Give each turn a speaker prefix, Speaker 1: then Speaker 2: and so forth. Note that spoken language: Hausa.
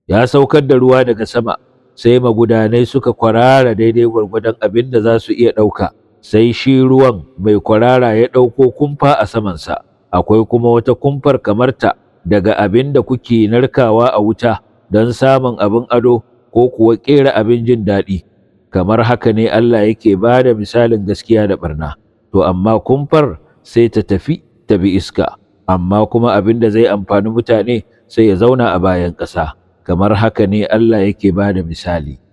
Speaker 1: ya saukar da ruwa daga sama sai magudanai suka kwarara daidai gwargwadon abin da za su iya ɗauka sai shi ruwan mai kwarara ya ɗauko kumfa a samansa akwai kuma wata kumfar kamarta daga abin da kuke narkawa a wuta don samun abin ado ko kuwa ƙera abin jin daɗi kamar haka ne Allah yake ba da misalin gaskiya da barna to amma kumfar sai ta tafi ta bi iska amma kuma abin da zai amfani mutane sai ya zauna a bayan ƙasa kamar haka ne Allah yake ba da misali